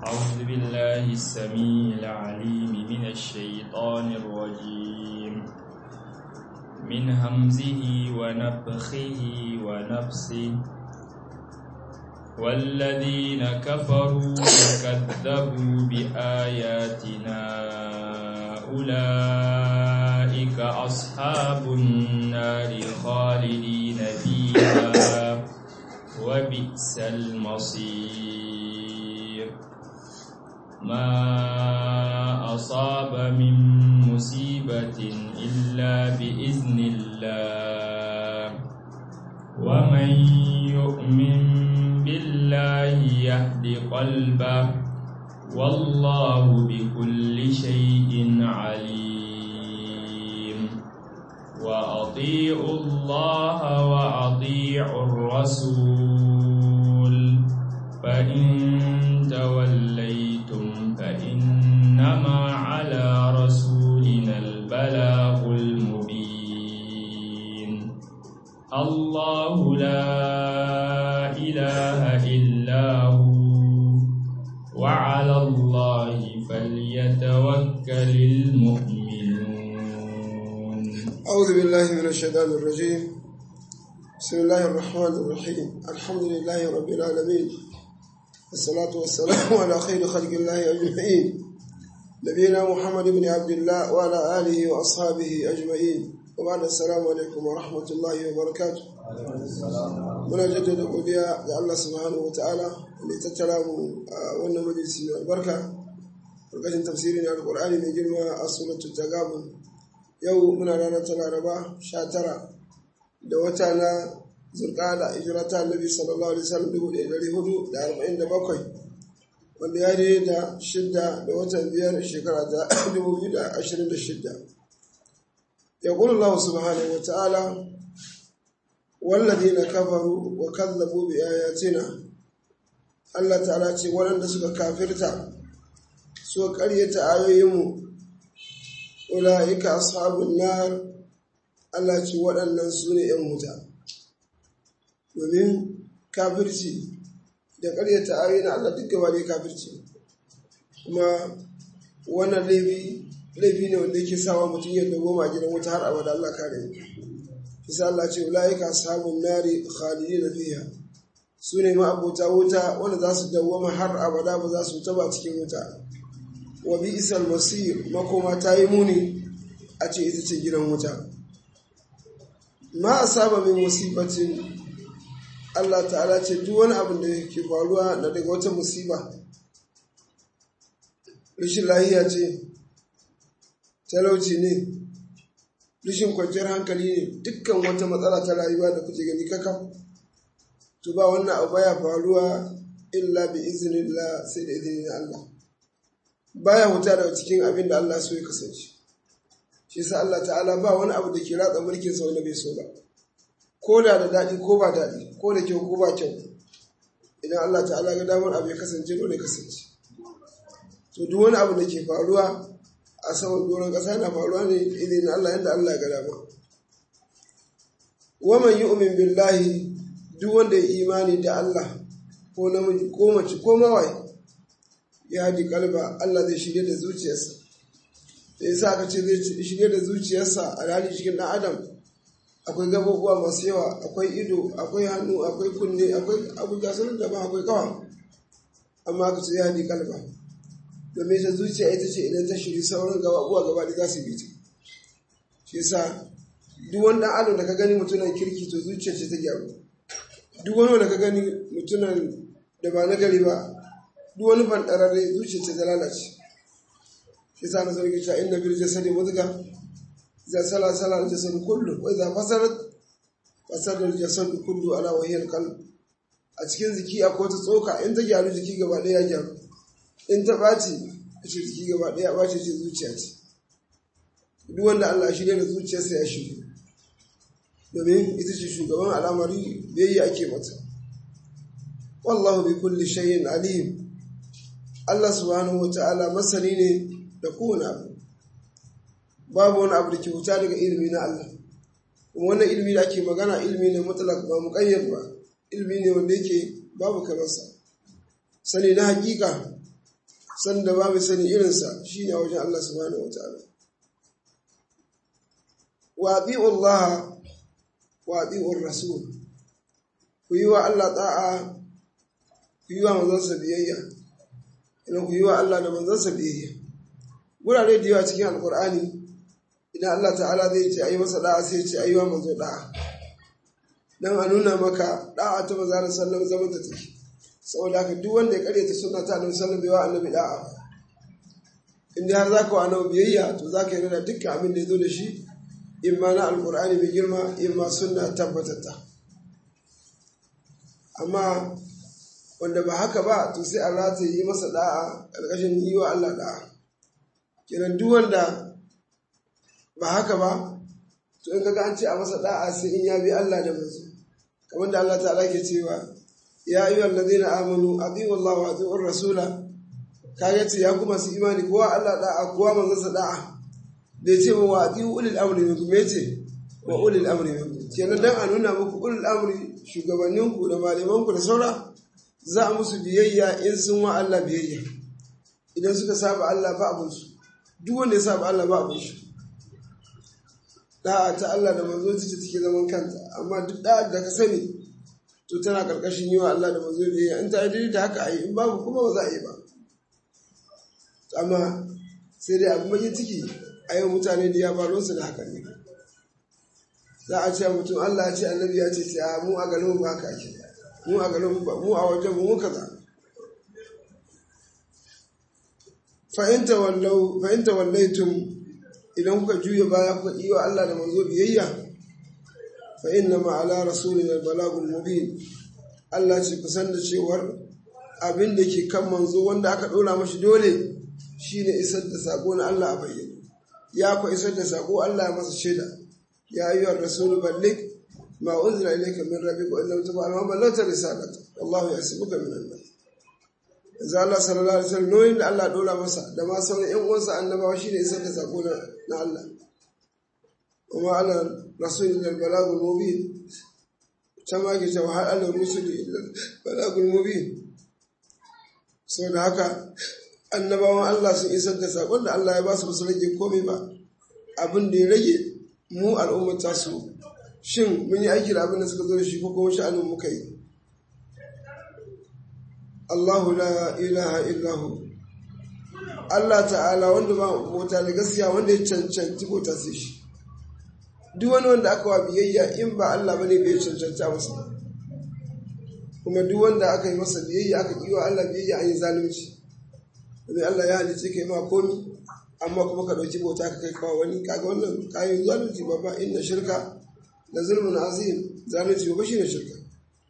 أعوذ بالله السميع العليم من الشيطان الرجيم من همزه ونفخه ونفسه والذين كفروا وكذبوا بآياتنا أولئك أصحاب النار خالدين فيها وبئس المصير ما أصاب من مصيبة إلا بإذن الله ومن يؤمن بالله يهد قلبه والله بكل شيء عليم وأطيعوا الله وأطيعوا الرسول فإن توليتم فإنما على رسولنا البلاغ المبين الله لا إله إلا هو وعلى الله فليتوكل المؤمنون أعوذ بالله من الشيطان الرجيم بسم الله الرحمن الرحيم الحمد لله رب العالمين والصلاة والسلام على خير خلق الله أجمعين نبينا محمد بن عبد الله وعلى آله وأصحابه أجمعين وبعد السلام عليكم ورحمة الله وبركاته muna jaddada godiya ga Allah subhanahu wa ta'ala da ya tattara mu a wannan majalisi mai albarka karkashin tafsirin alkur'ani mai girma a suratul tagabun yau muna ranar ta laraba sha tara da wata na zurkada hijira ta annabi sallallahu alaihi wasallam dubu ɗaya ɗari hudu da arba'in da bakwai wanda ya daidai da shidda da watan biyar shekara ta dubu biyu da ashirin da shidda ya Allah subhanahu wa ta'ala والذين كفروا وكذبوا بآياتنا Allah ta'ala ce waɗanda suka kafirta suka ƙaryata ayoyinmu ula'ika ashabun nar Allah ce waɗannan su ne ‘yan wuta domin kafirci da ƙaryata ayoyin Allah duk gaba ne kafirci kuma wannan laifi ne wanda yake sawa mutum yadda goma gidan wuta har abada Allah kare isa Allah ce ulaika ashabun nari khalidina fiha su ne ma'abota wuta wanda za su dawwama har abada ba za su taba cikin wuta wa bi isal masir makoma ta yi muni a ce ita ce gidan wuta ma asaba min musibatin Allah ta'ala ce duk wani abin da ke faruwa na daga wata musiba rashin lahiya ce talauci ne rashin kwanciyar hankali ne dukkan wata matsala ta rayuwa da kuke gani kakam to ba wannan abu baya faruwa illa bi iznillah sai da izinin Allah baya huta daga cikin abin da Allah so ya kasance shi yasa Allah ta'ala ba wani abu da ke ratsa mulkin sa wanda bai so ba ko da da daɗi ko ba daɗi ko da kyau ko ba kyau idan Allah ta'ala ga damar abu ya kasance dole ya kasance to duk wani abu da ke faruwa a saman doron ƙasa yana faruwa ne idan Allah yadda Allah ya gada ba. Waman yi umin billahi duk wanda ya imani da Allah ko namiji ko mace ko mawai ya haɗi kalba Allah zai shirye da zuciyarsa. Da yasa aka ce zai shirye da zuciyarsa a rani cikin ɗan Adam akwai gabobuwa masu yawa akwai ido akwai hannu akwai kunne akwai abuja sun da ba akwai kawa amma aka ce ya haɗi kalba. domin ta zuciya ita ce idan ta shiri sauran gaba uwa gaba da za su bi ta shi yasa duk wani dan adam da ka gani mutunan kirki to zuciya ce ta gyaru duk wani wanda ka gani mutunan da ba na gari ba duk wani bandararre zuciya ce ta lalace shi yasa na zargi cewa inna bil jasadi mudga za sala sala al jasad kullu wa idza fasarat fasada al jasad kullu ala wa hiya al qalb a cikin jiki akwai wata tsoka in ta gyaru jiki gaba ɗaya ya gyaru in ta ɓaci ce jiki gaba ɗaya ɓace ce zuciya ce duk wanda Allah shirya da zuciyarsa ya shirya domin ita ce shugaban al'amari biyayya ake mata wallahu bi kulli shay'in alim Allah subhanahu wata'ala masani ne da kowane abu babu wani abu da ke wuta daga ilimi na Allah kuma wannan ilimi da ake magana ilimi ne mutlaq ba muqayyad ba ilimi ne wanda yake babu kamarsa sani na hakika san da ba mai sani irinsa shine a wajen Allah subhanahu wa ta'ala wa ati'u Allah wa ati'u rasul ku yi wa Allah ta'a ku yi wa manzansa biyayya idan ku yi wa Allah da manzansa biyayya gurare da yawa cikin alkur'ani idan Allah ta'ala zai ce ayi masa da'a sai ce ayi wa manzo da'a dan a nuna maka da'a ta manzo da sallam zaman ta take saboda haka duk wanda ya karyata sunna ta annabi sallam bai wa annabi da'a in dai har zaka wa annabi biyayya to zaka yi da dukkan abin da ya zo da shi in ma na alkur'ani mai girma in ma sunna tabbatatta amma wanda ba haka ba to sai Allah ta yi masa da'a ƙarƙashin yi wa Allah da'a kenan duk wanda ba haka ba to in kaga an ce a masa da'a sai in ya bi Allah da manzo kamar da Allah ta'ala ke cewa ya ayyuhal ladina amanu atiu Allah wa atiu rasula kaga ce ya kuma su imani kowa Allah da'a kowa manzo sa da'a bai ce wa atiu ulil amri minkum me ce wa ulil amri minkum kenan dan a nuna muku ulil amri shugabanninku da malamanku da saura za a musu biyayya in sun wa Allah biyayya idan suka saba Allah ba abinsu duk wanda ya saba Allah ba abin shi da'a ta Allah da manzo ta take zaman kanta amma duk da'a da ka sani to tana karkashin yi wa Allah da manzo biyayya in ta yi da haka a yi in babu kuma ba za a yi ba amma sai dai abu mai ciki a yau mutane da ya faru su da haka ne za a ce mutum Allah ya ce annabi ya ce sai a mu a garin mu ba haka ake mu a garin mu a wajen mu kaza fa'inta wallau fa'inta wallaitum idan kuka juya baya kuka yi wa Allah da manzo biyayya fa inna ma ala rasulina balagul mubin Allah ce ku san da cewar abin da ke kan manzo wanda aka dora mashi dole shine isar da sako na Allah a bayyane ya ku isar da sako Allah ya masa shaida ya ayyuhar rasul balligh ما أنزل إليك من ربك وإن لم تفعل ما بلغت رسالته والله يحسبك من الناس Yanzu Allah sallallahu alaihi wasallam noyin da Allah dora masa da ma sauran ƴan uwansa annabawa shine isar da sako na Allah. Kuma ala rasulil balagul mubin can ma ke cewa har ala rusuli balagul mubin. Saboda haka annabawan Allah sun isar da sakon da Allah ya ba su su rage komai ba. Abin da ya rage mu al'ummata su shin mun yi aiki da abin da suka zo da shi ko kuma sha'anin muka yi Allahu la ilaha illahu Allah ta'ala wanda ba mota da gaskiya wanda ya cancanci bauta sai shi duk wani wanda aka wa biyayya in ba Allah bane bai cancanta masa kuma duk wanda aka yi masa biyayya aka yi wa Allah biyayya an yi zalunci domin Allah ya halice kai ma komi amma kuma ka ɗauki bauta ka kai kawo wani kaga wannan kayan zalunci babba inna shirka da zulmun azim zalunci ba shi ne shirka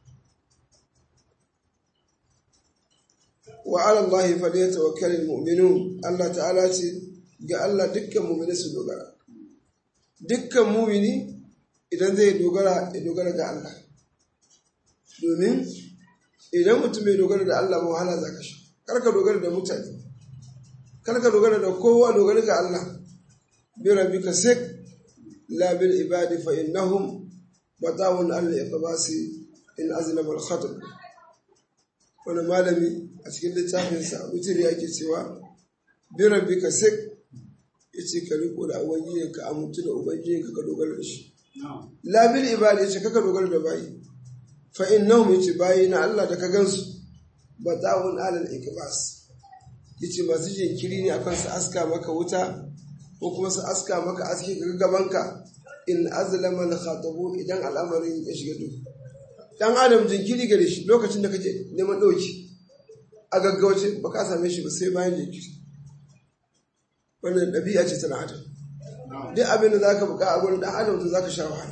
wa ala Allah fa da yatawakkalul mu'minun Allah ta'ala ce ga Allah dukkan mu'mini su dogara dukkan mu'mini idan zai dogara ya dogara ga Allah domin idan mutum bai dogara da Allah ba wahala za ka sha kar ka dogara da mutane kar ka dogara da kowa dogara ga Allah bi rabbika sik la bil ibadi fa innahum batawun al iqbasi in azlama al khatab wani malami a cikin littafinsa wutir yake cewa bi rabbika sik yace ka riko da ubangiji ka amintu da ubangiji ka dogara da shi la bil ibadi yace kaka dogara da bayi fa innahum yace bayi na Allah da ka gansu batawun al iqbas yace masu jinkiri ne akan su aska maka wuta ko kuma su aska maka aski ga gabanka in azlama al khatabu idan al'amarin ya shiga duhu dan adam jinkiri gare shi lokacin da kaje neman dauki a gaggauce ba ka same shi ba sai bayan jinkiri wannan ɗabi'a ce tana adam duk abin da zaka buƙa a gurin dan adam to zaka sha wahala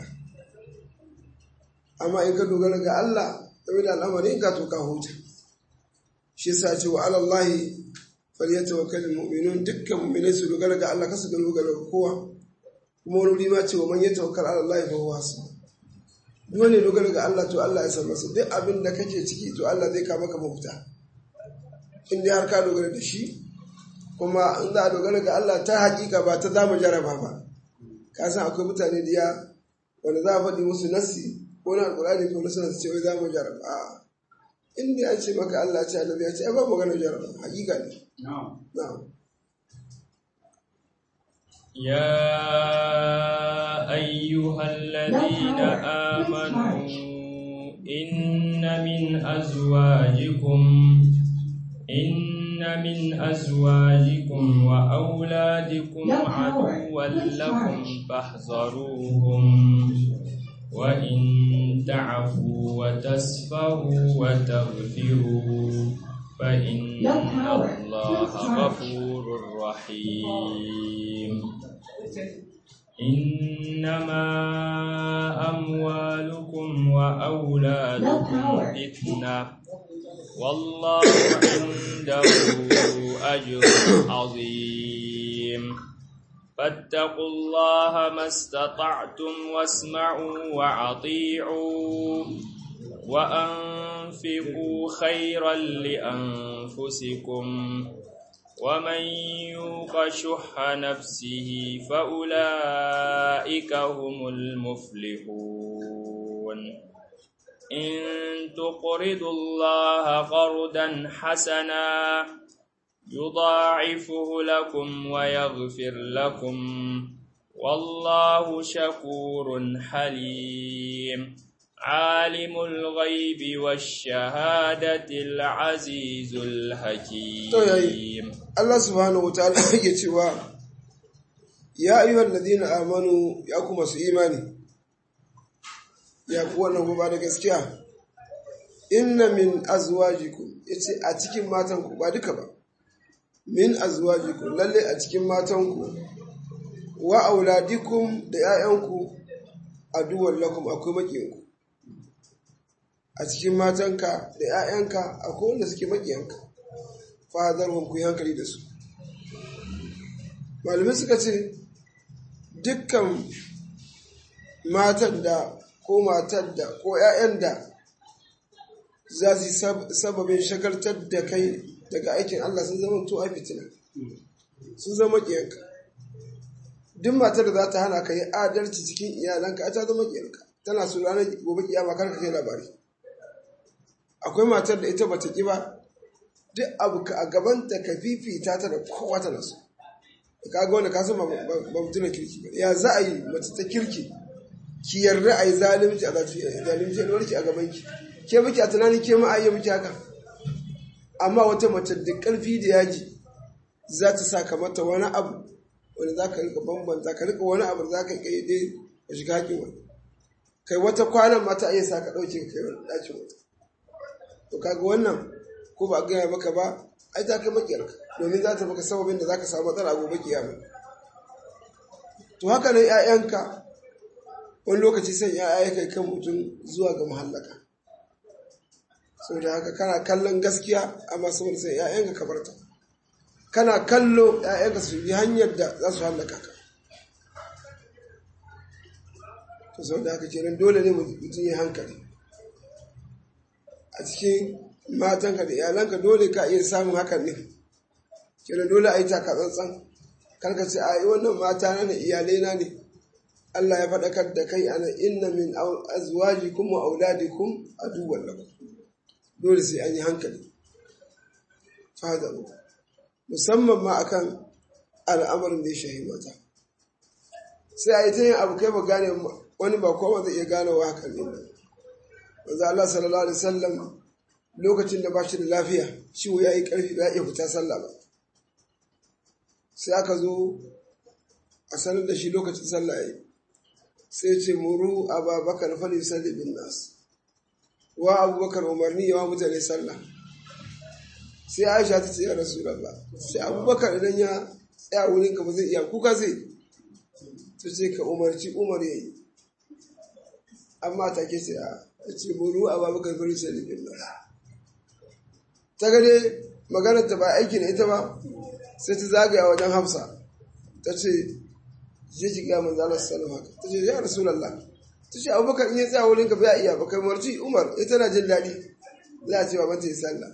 amma in ka dogara ga Allah game da al'amarin ka to ka huta shi yasa ce wa alallahi falyatawakkalul mu'minun dukkan mu'minai su dogara ga Allah kasu dogara ga kowa kuma wani ma ce wa man yatawakkal ala Allah fa huwa hasbuh duk wani dogara ga Allah to Allah ya san masa duk abin da kake ciki to Allah zai kama ka mafita in dai har ka dogara da shi kuma in za a dogara ga Allah ta hakika ba ta zamu jaraba ba ka san akwai mutane da ya wanda za a faɗi musu nasi ko na alƙur'ani ko na sanar ce wai za mu jaraba in dai an ce maka Allah ce annabi ya ce ai ba magana jaraba hakika ne na'am يا أيها الذين آمنوا إن من أزواجكم إن من أزواجكم وأولادكم عدوا لكم فاحذروهم وإن تعفوا وتصفروا وتغفروا فإن الله غفور رحيم إنما أموالكم وأولادكم فتنة والله عنده أجر عظيم فاتقوا الله ما استطعتم واسمعوا وأطيعوا وأنفقوا خيرا لأنفسكم ومن يوق شح نفسه فأولئك هم المفلحون إن تقرضوا الله قرضا حسنا يضاعفه لكم ويغفر لكم والله شكور حليم عالم الغيب والشهادة العزيز الحكيم Allah subhanahu wa ta'ala yake cewa ya ayyuhal ladina amanu ya kuma su imani ya ku wannan ba da gaskiya inna min azwajikum yace a cikin matan ku ba duka ba min azwajikum lalle a cikin matan ku wa auladikum da 'ya'yanku aduwwan lakum akwai makiyanku a cikin matanka da 'ya'yanka akwai wanda suke makiyanka fahazarwar ku yi hankali da su malamai suka ce dukkan matan da ko matar da ko 'ya'yan da za su yi sababin shagaltar da kai daga aikin Allah sun zama to a fitina sun zama ƙiyanka duk matar da za ta hana ka yi adalci cikin iyalanka ta zama ƙiyanka tana su ranar gobe kiyama kar ka kai labari akwai matar da ita bata ƙi ba duk abu ka a gabanta ka fifita ta da kowa ta nasu ka ga wanda ka san ba mutum kirki ba ya za a yi mace ta kirki ki yarda a yi zalunci a zalunci a warki a gaban ki ke miki a tunanin ke ma a yi miki haka amma wata mace da karfi da yaji za ta sa mata wani abu wanda za ka rika bambanta ka rika wani abu za ka kai dai ka shiga hakin wani kai wata kwanan mata iya sa ka ɗauke ka kai wani ɗakin wata to kaga wannan ko ba gaya maka ba ai ta kai makiyarka domin za ta maka sababin da za ka samu matsala gobe kiyama to haka nan 'ya'yanka wani lokaci san 'ya'ya kai kan mutum zuwa ga mahallaka saboda haka kana kallon gaskiya amma saboda sai 'ya'yanka ka barta kana kallo 'ya'yanka su yi hanyar da za su hallaka ka to saboda haka kenan dole ne mutum ya hankali a cikin matanka da iyalanka dole ka iya samun hakan ne kenan dole a yi taka tsantsan karka ce a yi wannan mata na ne iyalai na ne Allah ya faɗakar da kai ana inna min azwajikum wa auladikum aduwwan lakum dole sai an yi hankali fadaru musamman ma akan al'amarin da ya shahi mata sai a yi ta yin abu kai ba gane wani ba kowa zai iya gane wa hakan ne ba wanzu Allah sallallahu alaihi wasallam lokacin da ba shi da lafiya ciwo ya yi ƙarfi ba ya iya fita sallah ba sai aka zo a sanar da shi lokacin sallah ya sai ce muru ababakar fali salli bin nas wa abubakar umarni yawa mutane sallah sai aisha ta ce ya rasu ba sai abubakar idan ya tsaya wurin ka ba zai iya kuka zai ta ce ka umarci umar ya yi amma ta ke ce a ce muru ababakar fali salli bin nas ta gade maganar ta ba aiki na ita ba sai ta zagaya wajen hafsa ta ce je ki ga manzo Allah sallallahu alaihi ta ce ya rasulullah ta ce abubakar in ya tsaya wurin ka bai iya ba kai marci umar ita tana jin daɗi za a ce ba mata yi sallah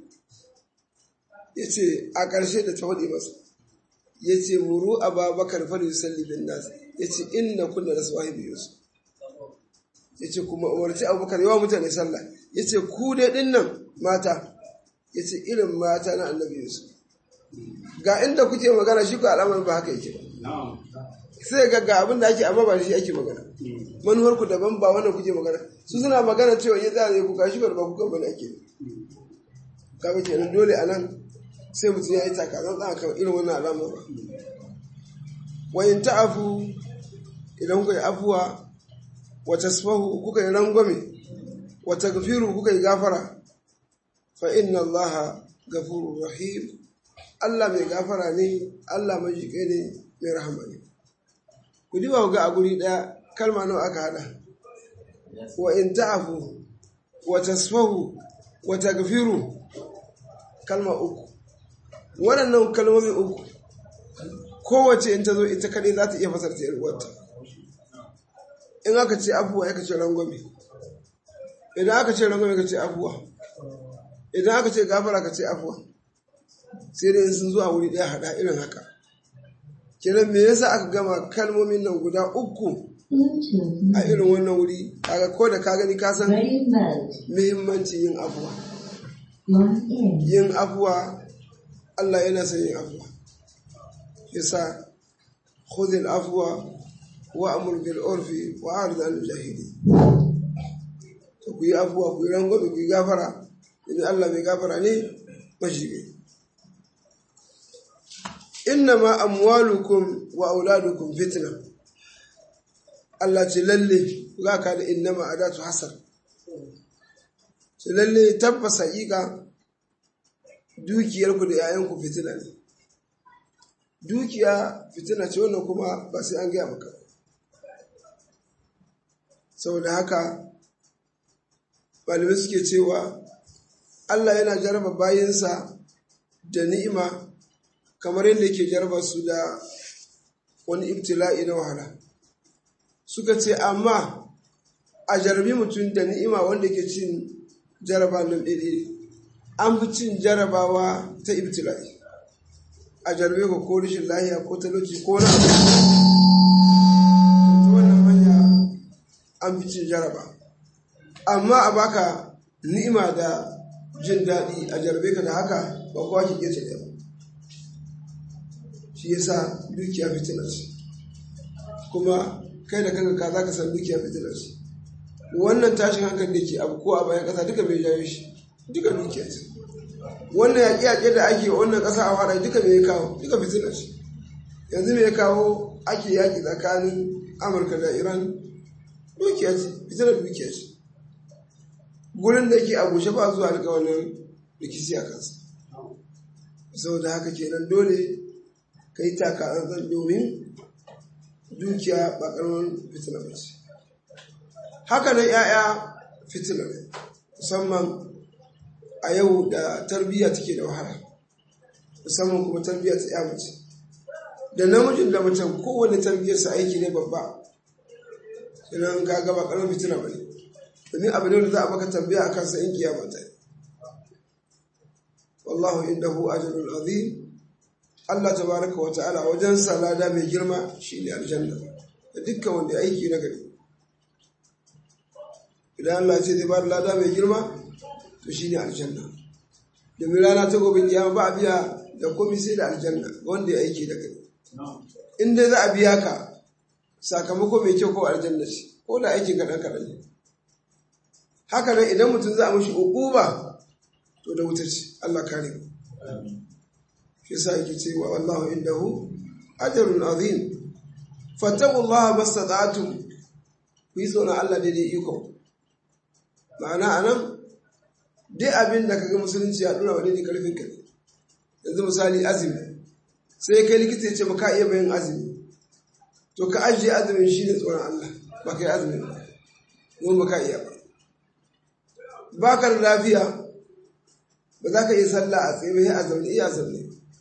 ya ce a ƙarshe da ta faɗi masa ya ce muru ababakar fali yusalli bin nas ya ce inna kunna rasu wahibi yusuf ya ce kuma umarci abubakar yawa mutane sallah ya ce ku dai ɗin nan mata ya ce irin mata na annabi Yusuf ga inda kuke magana shi ko al'amarin ba haka yake ba sai ga ga abin da ake amma ba shi ake magana manuwar ku daban ba wannan kuke magana su suna magana cewa ya tsaya ku kashi ba ku kan bane ake kaga kenan dole anan sai mutum ya yi takarar tsaka kan irin wannan al'amar ba wa in ta'afu idan kuka yi afuwa wa tasfahu kuka yi rangwame wa tagfiru kuka yi gafara fa inna allaha gafurur rahim Allah mai gafara ne Allah mai jike ne mai rahama ne ku diba ga a guri daya kalma nawa aka hada wa in ta'afu wa tasfahu wa tagfiru kalma uku waɗannan kalmomi uku kowace in ta zo ita kaɗai za ta iya fasarta yar uwarta in aka ce abuwa ya ce rangwame idan aka ce rangwame ka ce abuwa idan aka ce gafara ka ce abuwa sai dai sun zuwa wuri ɗaya haɗa irin haka kenan me yasa aka gama kalmomin nan guda uku a irin wannan wuri kaga ko da ka gani ka san muhimmancin yin abuwa yin abuwa Allah yana son yin abuwa yasa khudhil afwa wa amur bil urfi wa arid al jahili to ku yi afuwa ku yi rangwame ku yi gafara in Allah mai gafara ne mashibe innama amwalukum wa auladukum fitna Allah ce lalle za ka da innama adatu hasar ce lalle tabbas haƙiƙa dukiyarku da 'ya'yanku fitina ne dukiya fitina ce wannan kuma ba sai an gaya maka saboda haka malamai suke cewa Allah yana jaraba bayansa da ni'ima kamar yadda yake jaraba su da wani ibtila'i na wahala suka ce amma a jarabi mutum da ni'ima wanda ke cin jaraba nan ɗaiɗe an fi cin jarabawa ta ibtila'i a jarabe ka ko rashin lahiya ko talauci ko na ta wannan hanya an fi cin jaraba amma a baka ni'ima da jin daɗi a jarabe ka da haka ba kowa ke iya ba shi yasa dukiya fitina ce kuma kai da kanka ka za ka san dukiya fitina ce wannan tashin hankali da ke abu ko a bayan ƙasa duka bai jawo shi duka dukiya ce wannan yaƙi-yaƙi da ake wannan ƙasa a waɗa duka mai kawo duka fitina ce yanzu mai kawo ake yaƙi tsakanin amurka da iran dukiya ce fitinar dukiya ce gurin da ke a bushe ba zuwa daga wannan rikici a kansa saboda haka kenan dole ka yi taka an domin dukiya ba ƙaramin fitina ba ce haka nan 'ya'ya fitina ne musamman a yau da tarbiyya take da wahala musamman kuma tarbiyya ta 'ya mace da namijin da macen kowane tarbiyyarsa aiki ne babba idan ka gaba ƙaramin fitina ba ne domin abu ne da za a maka tambaya a kansa in kiyama ta wallahu indahu ajrun azim Allah tabaraka wa ta'ala wajen salada mai girma shine aljanna da dukkan wanda aiki na gari idan Allah ce zai ba da lada mai girma to shine aljanna domin rana ta gobe kiyama ba a biya da komai sai da aljanna wanda ya aiki da gari in dai za a biya ka sakamako mai kyau ko aljanna ce ko da aikin kaɗan kaɗan ne haka nan idan mutum za a mashi uquba to da wuta ce Allah kare mu shi sa yake cewa wallahu indahu ajrun azim fattaqullaha mastata'tum ku yi tsoron Allah daidai iko ma'ana anan dai abin da kaga musulunci ya dora wa daidai karfin ka yanzu misali azumi sai kai likita ya ce ba ka iya bayan azumi to ka ajiye azumin shi ne tsoron Allah ba ka yi azumin ba kuma ba ka iya ba ba ka da lafiya ba za ka iya sallah a tsaye ba a zaune iya zaune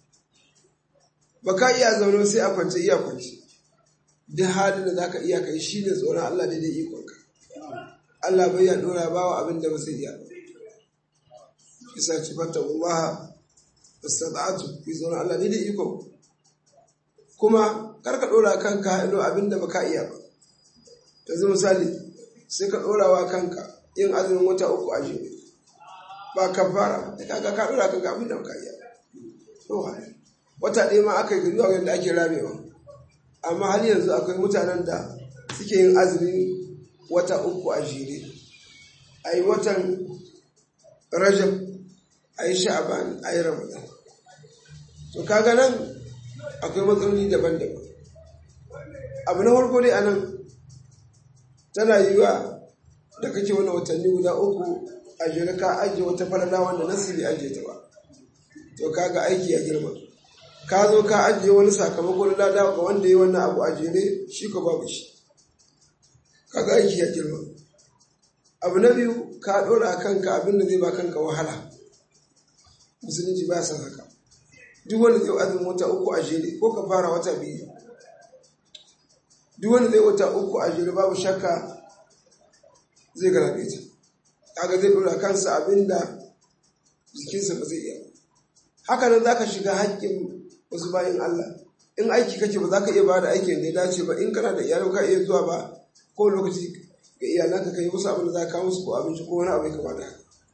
ba ka iya zaune sai a kwance iya kwance duk halin da za ka iya kai shi ne tsoron Allah daidai ikonka Allah bai ya dora ba wa abin da ba sai iya ba isa ci fata Allah istada'atu fi tsoron Allah daidai ikon kuma kar ka dora kanka ilo abin da ba ka iya ba yanzu misali sai ka dora wa kanka yin azumin wata uku a jere ba kafara da kaga ka dora kanka abin da baka iya to wata ɗaya ma aka yi zuwa wanda ake ramewa amma har yanzu akwai mutanen da suke yin azumi wata uku a jere a yi watan rajab a yi sha'aban a yi ramadan to kaga nan akwai matsaloli daban-daban abu na farko dai anan tana yiwa da kake wani watanni guda uku a jere ka ajiye wata falala wanda nasi bai ajiye ta ba to kaga aiki ya girma ka zo ka ajiye wani sakamakon lada ga wanda ya wannan abu a jere shi ko babu shi kaga aiki ya girma abu na biyu ka dora kanka abin da zai ba kanka wahala musulunci ba san haka duk wanda zai azumin wata uku a jere ko ka fara wata biyu duk wanda zai wata uku a jere babu shakka zai garabe ta kaga zai dora kansa abin da jikinsa ba zai iya haka nan zaka shiga haƙƙin wasu bayan Allah in aiki kake ba za ka iya ba da aikin da ya dace ba in kana da iyalai ka iya zuwa ba ko lokaci ga iyalanka kai musu abin da za ka musu ko abinci ko wani abu ya kamata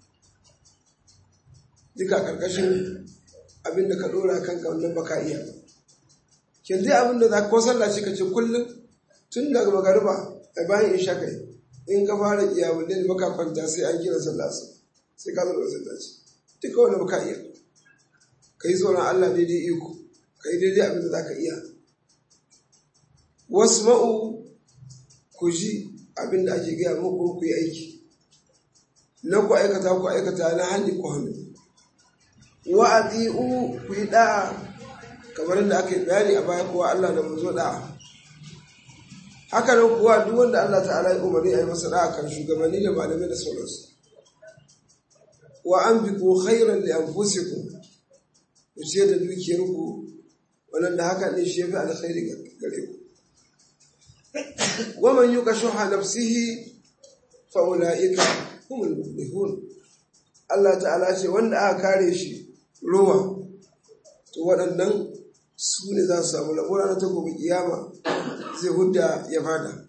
duka karkashin abin da ka dora kanka wannan baka iya ba kin dai abin da za ka ko sallah ce ka ce kullum tun daga magariba a bayan isha kai in ka fara kiyamun da baka kwanta sai an kira sallah sai ka zama masallaci duka wanda baka iya ka yi tsoron Allah daidai iko ka yi daidai abin da za ka iya wasu ma'u ku ji abin da ake gaya muku ku yi aiki na ku aikata ku aikata na hannun ku hannu wa a ku yi da'a kamar da aka yi bayani a baya kuwa Allah da manzo da'a haka nan kuwa duk wanda Allah ta'ala ya umarni a yi masa da'a kan shugabanni da malamai da sauransu wa an bi ku khairan li anfusikum ku ce da dukiyarku wannan haka ne shi yafi alkhairi gare ku wa man yuka shuha nafsihi fa ulaika humul muflihun Allah ta'ala ce wanda aka kare shi ruwa to waɗannan su ne za su samu labura na ta gobe kiyama zai hudda ya fada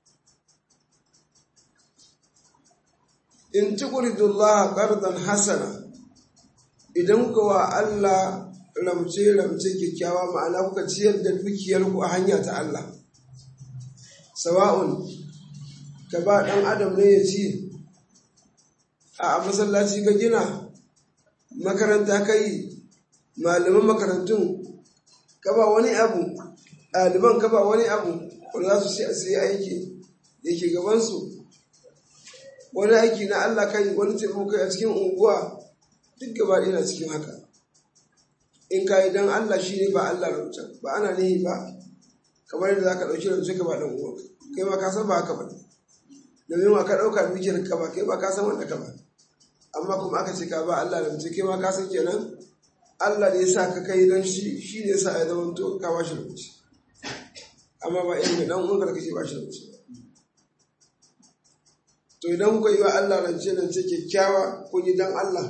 in tuqridullah qardan hasana idan kuka wa Allah ramce-ramce kyakkyawa ma'ana kuka ciyar da dukiyarku a hanya ta Allah sawa'un ka ba ɗan adam ne ya ci a masallaci ka gina makaranta ka yi malaman makarantun ka ba wani abu ɗaliban ka ba wani abu wanda za su sai aiki da ke gabansu wani aiki na Allah kai wani taimako kai a cikin unguwa duk gaba ɗaya na cikin haka in ka yi don Allah shi ne ba Allah rancen ba ana nihi ba kamar yadda za ka ɗauki rance ka ba ɗan uwa kai ma ka san ba haka ba domin ma ka ɗauka dukiyar ka ba kai ba ka san wanda ka ba amma kuma aka ce ka ba Allah rance kai ma ka san kenan Allah ne ya sa ka kai don shi shi ne ya sa ya zama to ka ba shi rance amma ba irin ɗan uwan ka kake ba shi rance to idan kuka yi wa Allah rance rance kyakkyawa kun yi don Allah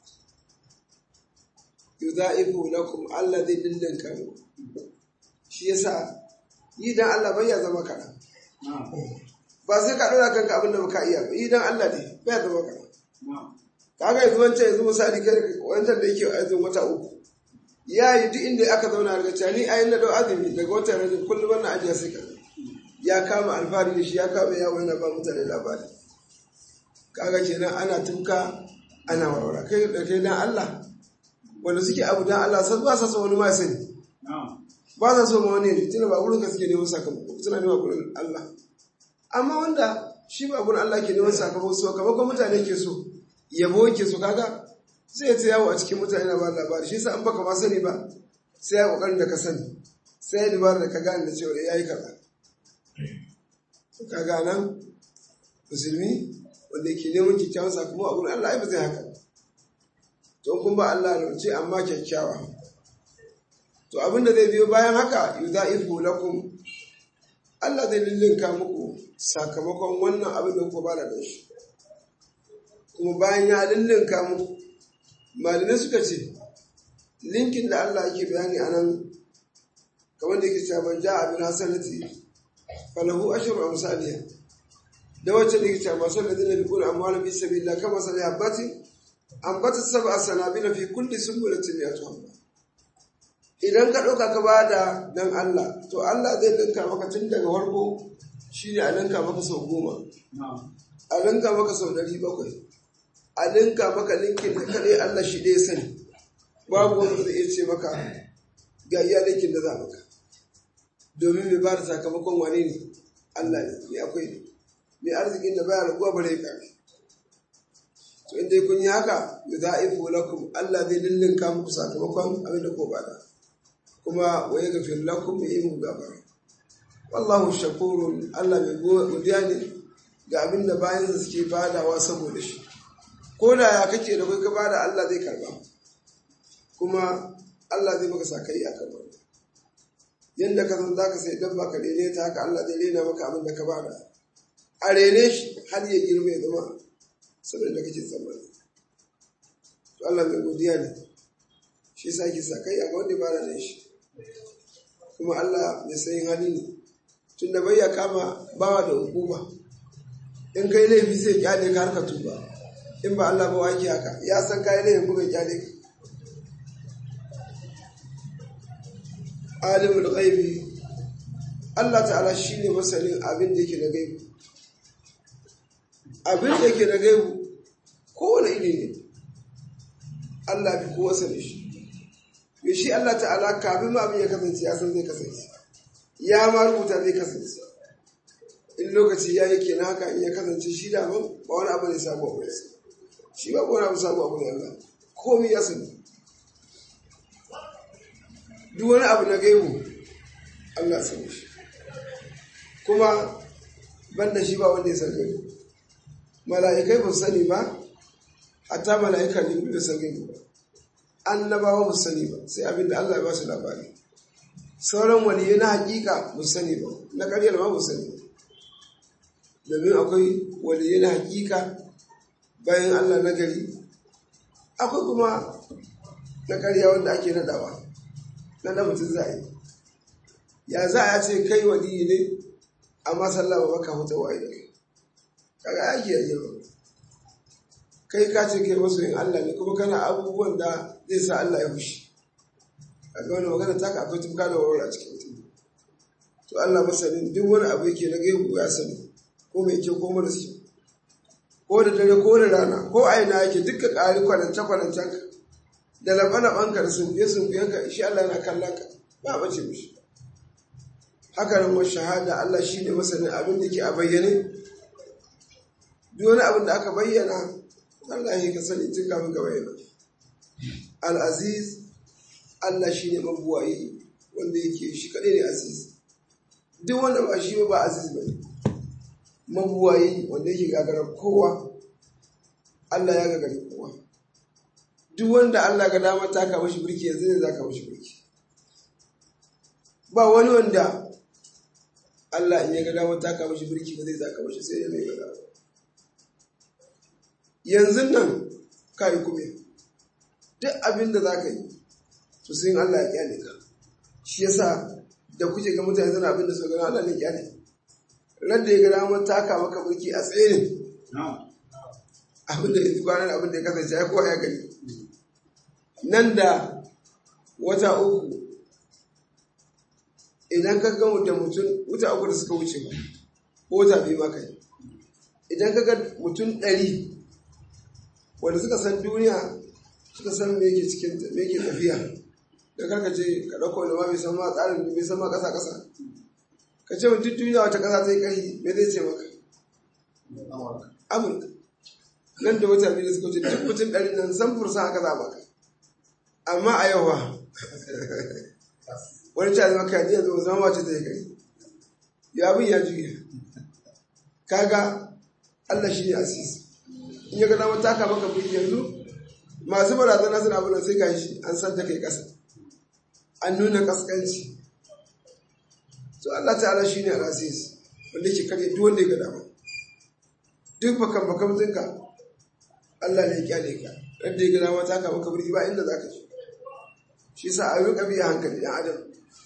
yudha'ifu lakum Allah zai dindinka muku shi yasa yi dan Allah bai ya zama kana ba sai ka dora kanka abin da baka iya ba yi dan Allah ne bai ya zama kana kaga yanzu wancan yanzu misali kai wancan da yake azumin wata uku ya yi duk inda aka zauna daga cani a yin na dau azumi daga watan rajin kullum wannan ajiya sai ka ya kama alfahari da shi ya kama yawo yana ba mutane labari kaga kenan ana tuka ana warwara kai da kai dan Allah wanda suke abu dan Allah sai ba sa so wani ma sani ba sa so ma wani ne tunda ba gurin ka suke neman sakamako suna neman gurin Allah amma wanda shi ba gurin Allah ke neman sakamako so kamakon mutane ke so yabo ke so kaga sai ya ta yawo a cikin mutane na ba labari shi sa an baka ma sani ba sai ya kokarin da ka sani sai ya dubara da ka gane da cewa ya yi kaza kaga nan musulmi wanda yake neman kyakkyawan sakamako a gurin Allah ai ba zai haka to kun ba Allah rance amma kyakkyawa to abinda zai biyo bayan haka yudha'ifu lakum Allah zai lillinka muku sakamakon wannan abin da kuka bada da shi kuma bayan ya lillinka muku malamai suka ce linkin da Allah yake bayani a nan kamar da yake cewa man ja'a bil hasanati falahu ashru amsalha da wacce da yake cewa masu ladina bi kun amwala bi sabilillah kama sal habbatin ambata sab'a sanabila fi kulli sunbulatin mi'atu habba idan ka ɗauka ka bada dan Allah to Allah zai linka maka tun daga farko shine a linka maka sau goma a linka maka sau ɗari bakwai a linka maka linkin da kaɗai Allah shi ɗaya sani babu wanda zai iya ce maka ga iya linkin da za maka domin mai ba da sakamakon wane ne Allah ne mai akwai ne mai arzikin da baya raguwa bare ya kare to inda kun yi haka da za a yi lakum Allah zai lullunka muku sakamakon abin da ko bada kuma wa ya gafir lakum ya yi muku gafara wallahu shakurun Allah mai godiya ne ga abin da bayan da suke badawa saboda shi ko da ya kake da kai ka bada Allah zai karba kuma Allah zai maka sakai a kan wannan yadda ka san zaka sai dabba ka rene ta haka Allah zai rena maka abin da ka bada a rene shi har ya girma ya zama saboda da kake tsammani to Allah mai godiya ne shi yasa ki sakai a wanda bada ne shi kuma Allah mai sayin hali ne tunda bai ya kama bawa da hukuma in kai laifi sai kyale ka harka tuba in ba Allah ba wake haka ya san kai laifin kuma kyale ka alimul ghaibi Allah ta'ala shine masanin abin da yake da gaibu abin da yake da gaibu kowane iri ne Allah bi kowa sani shi me shi Allah ta'ala kafin ma abin ya kasance ya san zai kasance ya ma rubuta zai kasance in lokaci ya yi kenan haka in ya kasance shi da ba wani abu ne sabo abu ne shi ba wani abu sabo abu ne Allah komai ya sani duk wani abu na gaibu Allah sani shi kuma banda shi ba wanda ya san gaibu mala'ikai ba sani ba hatta mala'ika ne ba san gaibu ba annabawa ba sani ba sai abin da Allah ya ba su labari sauran waliyi na hakika ba sani ba na ƙaryar ma ba sani ba domin akwai waliyi na hakika bayan Allah na gari akwai kuma na ƙarya wanda ake nadawa na da mutum za a yi ya za a ce kai waliyi ne amma sallah ba baka huta wa da kai kaga ake yi ba kai ka ce kai masoyin Allah ne kuma kana abubuwan da zai sa Allah ya fushi kaga wani magana ta ka akwai tumka da warware a cikin mutum to Allah masanin duk wani abu yake na gaibu ya sani ko mai kyau ko mara kyau ko da dare ko da rana ko a ina yake duka ƙari kwanance kwanancen ka da laɓa-laɓanka da sunfiye sunfiyenka shi Allah yana kallon ka ba bace mishi haka nan wasu shahada Allah shi ne masanin abin da ke a bayyane duk wani abin da aka bayyana Allah ya ka sani tun kafin ka bayyana al-aziz Allah shi ne mabuwayi wanda yake shi kaɗai ne aziz duk wanda ba shi ba aziz ba ne mabuwayi wanda yake gagarar kowa Allah ya gagari kowa duk wanda Allah ga damar taka mashi birki yanzu ne za ka mashi birki ba wani wanda Allah in ya ga damar taka mashi birki ba zai zaka mashi sai ya mai gada yanzu nan ka yi kuma duk abin da za ka yi to sai Allah ya kyale ka shi yasa da kuke ga mutane zana abin da su gana Allah ne kyale ran da ya ga damar taka maka birki a tsaye abin da ya fi kwanan abin da ya kasance ya kowa ya gani nan da wata uku idan ka ga da mutum wuta uku da suka wuce ba ko wata biyu maka yi idan ka ga mutum ɗari wanda suka san duniya suka san me yake cikin me yake tafiya da karka ce ka ɗauko da ma bai san ma tsarin bai san ma ƙasa ƙasa ka ce mutum duniya wata ƙasa zai kai me zai ce maka amurka nan da wata biyu da suka wuce duk mutum ɗari nan san fursa haka za maka amma a yau ba wani cewa zama kaji yanzu zama wace zai kai ya bin ya juya kaga Allah shi ne asisi in ya ga dama taka maka bin yanzu masu barazana suna abin sai ka shi an san ta kai kasa an nuna kaskanci to Allah ta'ala shi ne al-asis wanda ke kare duk wanda ya ga dama duk bakan bakan tinka Allah ne ya kyale ka wanda ya ga dama taka maka birki ba inda za ka je shi sa a rika biya hankali ɗan adam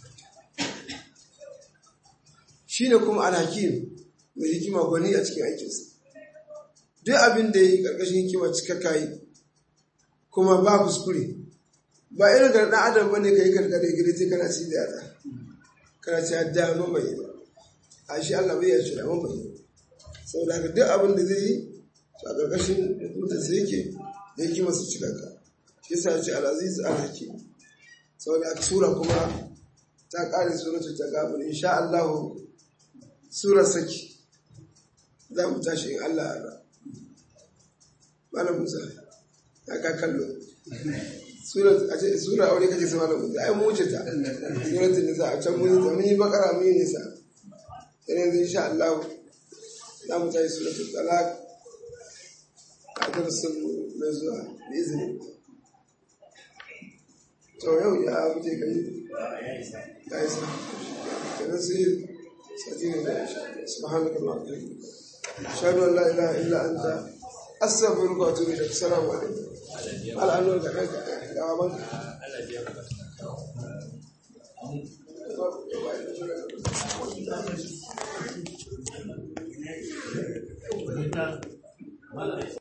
shi ne kuma alhakim mai hikima gwani a cikin aikinsa duk abin da ya yi ƙarƙashin hikima cikakka yi kuma ba kuskure ba irin ga ɗan adam bane ka yi karkare gida sai kana ci da ta kana ci da ma bai ba a shi Allah bai ya ci da ma bai saboda haka duk abin da zai yi a ƙarƙashin hukuntar sai yake da yake masu cikakka shi yasa ya ce al-aziz al-hakim saboda haka sura kuma ta ƙare suratul tagabun insha Allah surar saki za mu tashi in Allah ya malam Musa ya ka kallo sura a ce sura aure kace sai malam Musa ai mu wuce ta suratul nisa a can mun ta mun yi bakara mun yi nisa sai yanzu insha Allah za mu tashi suratul talaq a darasin mai zuwa da izini to yau ya wuce kai ya isa kenan sai sati ne da subhanaka allahumma wa bihamdika ashhadu an la ilaha illa anta astaghfiruka wa atubu ilaik assalamu alaikum al'anu da kanka da babanka Thank you.